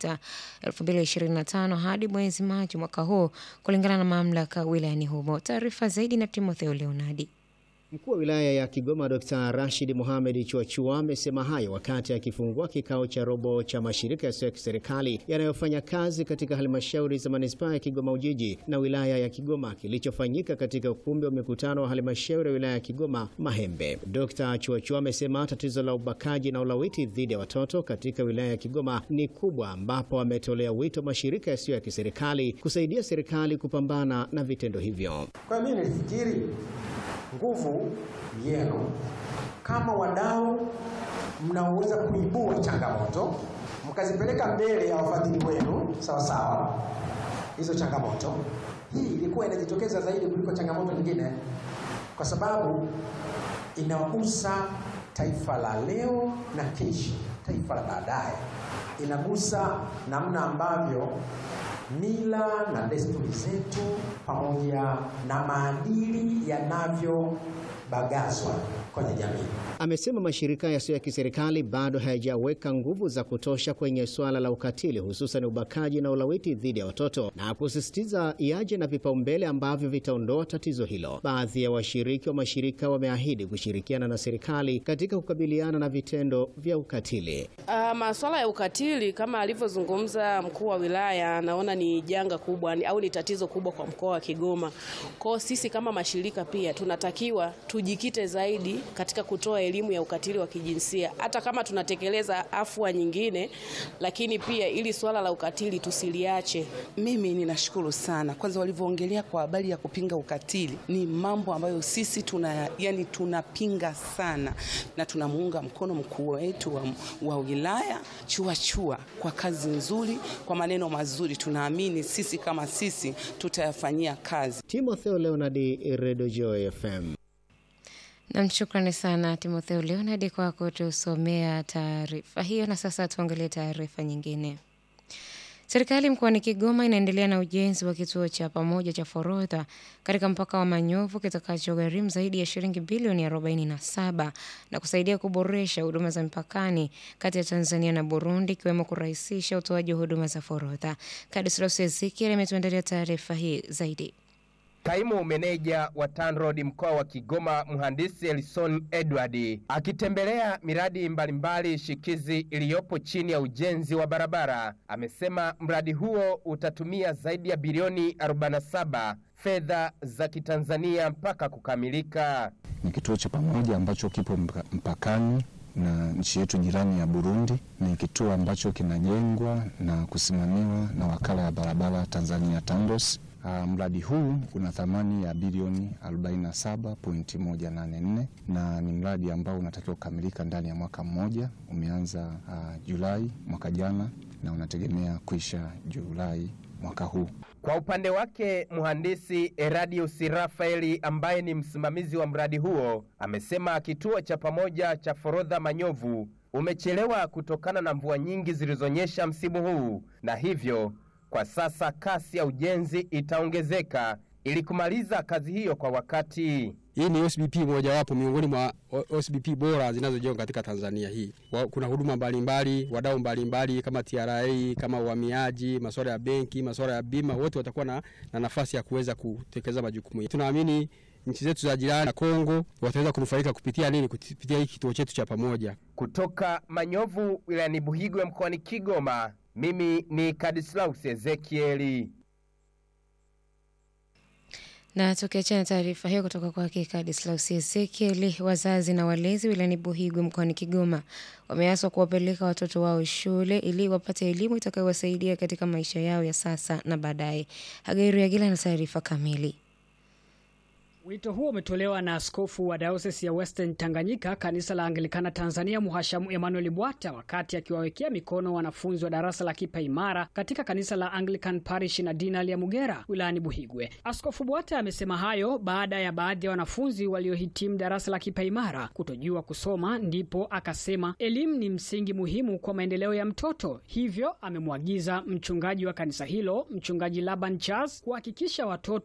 Okta 2025 hadi mwezi Machi mwaka huu kulingana na mamlaka wilayani humo. Taarifa zaidi na Timotheo Leonardi. Mkuu wa wilaya ya Kigoma Dr. Rashid Mohamed Chuachua amesema hayo wakati akifungua kikao cha robo cha mashirika yasiyo ya kiserikali yanayofanya kazi katika halmashauri za manispaa ya Kigoma Ujiji na wilaya ya Kigoma kilichofanyika katika ukumbi wa mikutano wa halmashauri ya wilaya ya Kigoma Mahembe. Dr. Chuachua amesema tatizo la ubakaji na ulawiti dhidi ya watoto katika wilaya ya Kigoma ni kubwa, ambapo ametolea wito mashirika yasiyo ya kiserikali kusaidia serikali kupambana na vitendo hivyo. Kwa mimi nilifikiri nguvu yenu kama wadau mnaoweza kuibua changamoto mkazipeleka mbele ya wafadhili wenu sawa sawa. Hizo changamoto hii ilikuwa inajitokeza zaidi kuliko changamoto nyingine, kwa sababu inagusa taifa la leo na kesho, taifa la baadaye. Inagusa namna ambavyo mila na desturi zetu pamoja na maadili yanavyobagazwa kwenye jamii. Amesema mashirika yasiyo ya kiserikali bado hayajaweka nguvu za kutosha kwenye suala la ukatili, hususan ubakaji na ulawiti dhidi ya watoto, na kusisitiza yaje na vipaumbele ambavyo vitaondoa tatizo hilo. Baadhi ya washiriki wa mashirika wameahidi kushirikiana na serikali katika kukabiliana na vitendo vya ukatili. Uh, masuala ya ukatili kama alivyozungumza mkuu wa wilaya, naona ni janga kubwa ni, au ni tatizo kubwa kwa mkoa wa Kigoma. Kwa sisi kama mashirika pia tunatakiwa tujikite zaidi katika kutoa elimu ya ukatili wa kijinsia, hata kama tunatekeleza afua nyingine, lakini pia ili swala la ukatili tusiliache. Mimi ninashukuru sana kwanza, walivyoongelea kwa habari ya kupinga ukatili, ni mambo ambayo sisi tuna yani tunapinga sana, na tunamuunga mkono mkuu wetu wa, wa wilaya Chuachua kwa kazi nzuri, kwa maneno mazuri. Tunaamini sisi kama sisi tutayafanyia kazi. Timotheo Leonard, Radio Joy FM. Nam, shukrani sana Timotheo Leonard kwa kutusomea taarifa hiyo. Na sasa tuangalie taarifa nyingine. Serikali mkoani Kigoma inaendelea na ujenzi wa kituo cha pamoja cha forodha katika mpaka wa Manyovu kitakachogharimu zaidi ya shilingi bilioni 47 na kusaidia kuboresha huduma za mpakani kati ya Tanzania na Burundi, ikiwemo kurahisisha utoaji wa huduma za forodha. Kadislos Ezekiel ametuandalia taarifa hii zaidi. Kaimu meneja wa TANROADS mkoa wa Kigoma mhandisi Elison Edward akitembelea miradi mbalimbali shikizi iliyopo chini ya ujenzi wa barabara amesema mradi huo utatumia zaidi ya bilioni 47 fedha za Kitanzania mpaka kukamilika. Ni kituo cha pamoja ambacho kipo mpakani na nchi yetu jirani ya Burundi. Ni kituo ambacho kinajengwa na kusimamiwa na wakala ya barabara Tanzania TANROADS. Uh, mradi huu una thamani ya bilioni 47.184 na ni mradi ambao unatakiwa kukamilika ndani ya mwaka mmoja. Umeanza uh, Julai mwaka jana na unategemea kuisha Julai mwaka huu. Kwa upande wake mhandisi Eradius Rafaeli ambaye ni msimamizi wa mradi huo amesema kituo cha pamoja cha forodha Manyovu umechelewa kutokana na mvua nyingi zilizonyesha msimu huu na hivyo kwa sasa kasi ya ujenzi itaongezeka ili kumaliza kazi hiyo kwa wakati. Hii ni OSBP mojawapo miongoni mwa OSBP bora zinazojengwa katika Tanzania hii. Kuna huduma mbalimbali, wadau mbalimbali kama TRA, kama uhamiaji, masuala ya benki, masuala ya bima, wote watakuwa na, na nafasi ya kuweza kutekeleza majukumu. Tunaamini nchi zetu za jirani na Kongo wataweza kunufaika kupitia nini? Kupitia hiki kituo chetu cha pamoja. Kutoka Manyovu wilayani Buhigwe mkoani Kigoma, mimi ni Kadislaus Ezekieli. Na tukiachana taarifa hiyo kutoka kwake Kadislaus Ezekieli, wazazi na walezi wilayani Buhigwe mkoani Kigoma wameaswa kuwapeleka watoto wao shule ili wapate elimu itakayowasaidia katika maisha yao ya sasa na baadaye. Hagairu Yagila na taarifa kamili. Wito huo umetolewa na askofu wa dayosisi ya Western Tanganyika kanisa la Anglikana Tanzania Muhashamu Emmanuel Bwata wakati akiwawekea mikono wanafunzi wa darasa la Kipa Imara katika kanisa la Anglican Parish na Dinal ya Mugera wilayani Buhigwe. Askofu Bwata amesema hayo baada ya baadhi ya wanafunzi waliohitimu darasa la Kipa Imara kutojua kusoma, ndipo akasema elimu ni msingi muhimu kwa maendeleo ya mtoto, hivyo amemwagiza mchungaji wa kanisa hilo Mchungaji Laban Charles kuhakikisha watoto